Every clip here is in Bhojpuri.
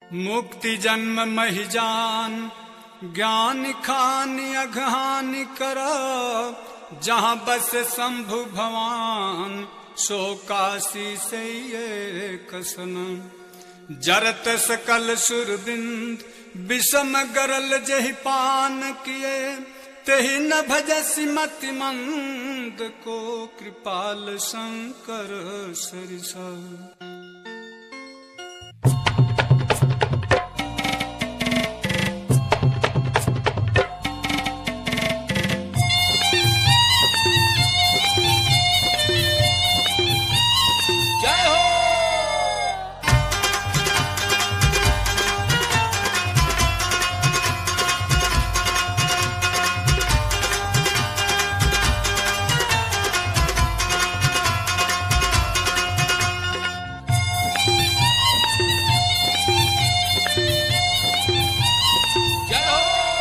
मुक्ति जन्म महि जान ज्ञान खान अघान कर जहाँ बस शंभु भवान सो काशी से ये कसन जरत सकल सुरबिंद विषम गरल जहि पान किए तेहि न भजसी मति मंद को कृपाल शंकर सरिसा जय हो जय हो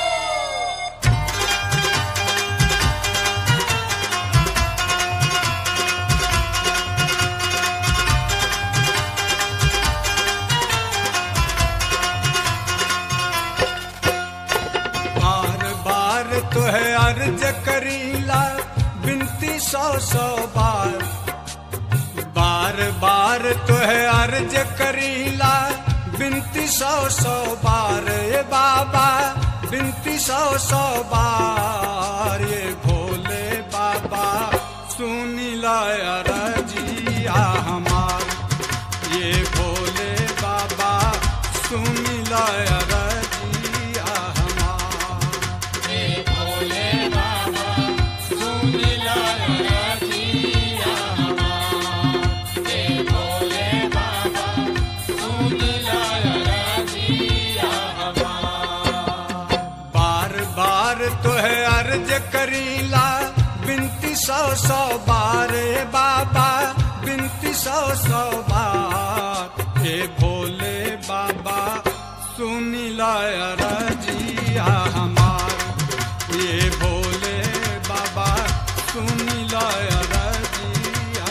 बार बार तो है अर्ज करीला बिनती सौ सौ बार बार बार तो है अर्ज करीला बिनती सौ सौ बार ये बाबा बिनती सौ सौ बार ये भोले बाबा सुनीला अरजिया हमार ये भोले बाबा सुनीला अरजिया हमार बार बार तो है अर्ज करीला बिनती सौ सौ बार ए बाबा बिनती सौ सौ बार हे भोले बाबा सुनीला अरजिया हमार ये भोले बाबा सुनीला अरजिया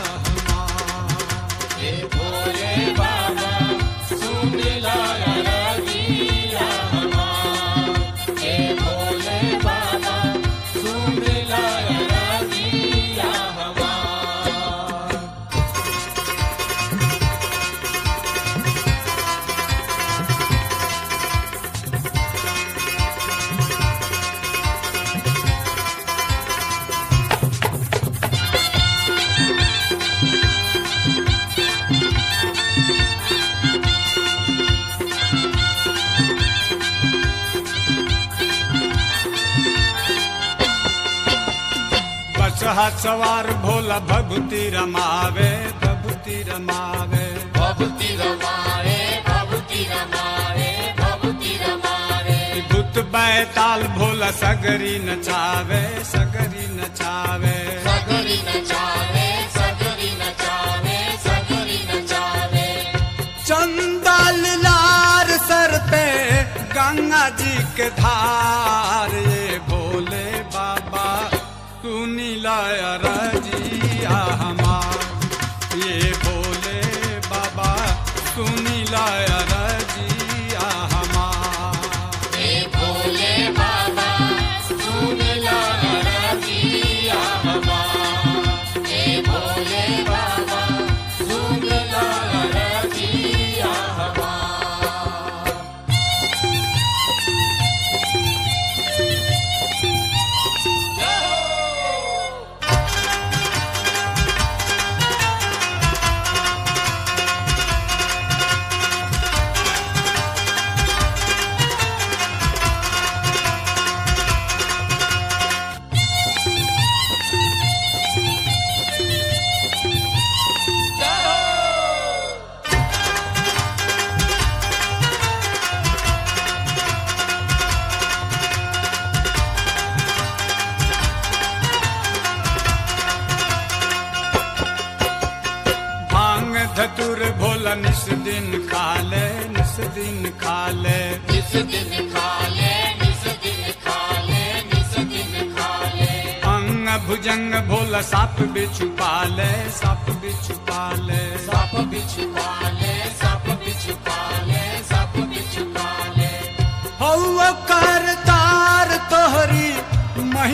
हमार बस हाथ सवार भोला भगुती रमावे भगुती रमावे भभूति रमाए भभूति रमाए भभूति रमाए भूत बैताल भोला सगरी नचावे सगरी नचावे सगरी नचावे सगरी नचावे सगरी नचावे चंदल लार सर पे गंगा जी के धार ये भोले बाबा सुनीला रजिया हमार ये भोले बाबा सुनीला रजिया हमार हे भोले बाबा सुन ला रजिया हमार हे भोले बाबा सुन ला रजिया हमार भांग धतुर भोला निस दिन खाले निस दिन खाले निस दिन खाले निस दिन खाले निस दिन खाले अंग भुजंग भोला साप बिछु पाले साप बिछु पाले सप बिछ पाले सप बिछ पाले सप बिछ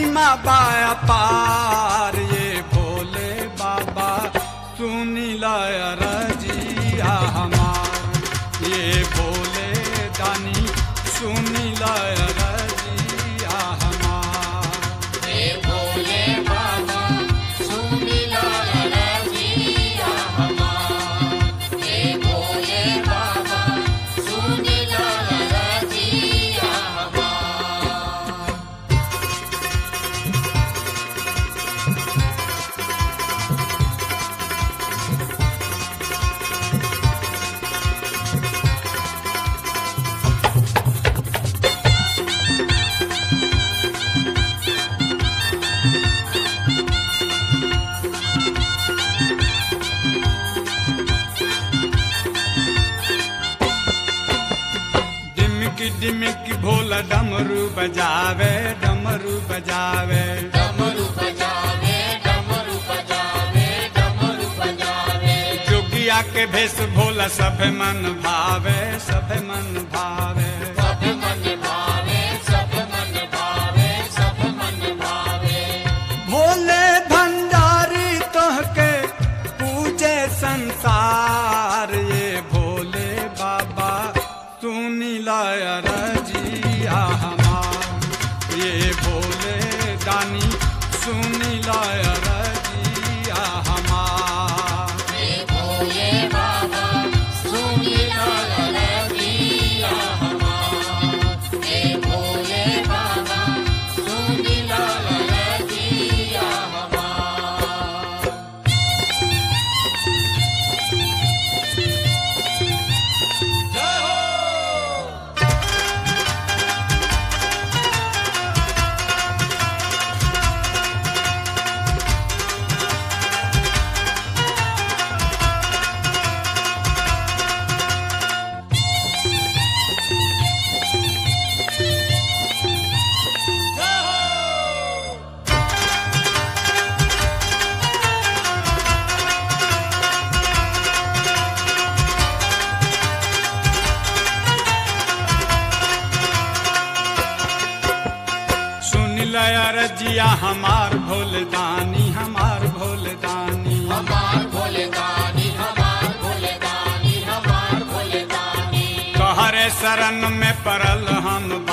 महिमा बाया पार ये भोले बाबा सुनी रजिया हमार ये भोले दानी सुनी रजिया हमार हे भोले बाबा सुनिला रजिया हमार हे भोले बाबा सुनिला रजिया हमार डिमकी डिमकी भोला डमरू बजावे डमरू बजावे डमरू बजावे डमरू बजावे डमरू बजावे जोगिया के भेष भोला सब मन भावे सब मन भावे सब मन भावे सब मन भावे सब मन भावे भोले भंडारी तोहके पूजे संसार ये भोले बाबा सुनी रजिया हमार ये भोले दानी सुनी रजिया हमार हे भोले बाबा सुनिला रजिया हमार हे भोले बाबा सुनिला रजिया हमार सुन लया रजिया हमार भोले दानी हमार भोले दानी हमार भोले दानी हमार भोले दानी हमार भोले दानी कहरे शरण में परल हम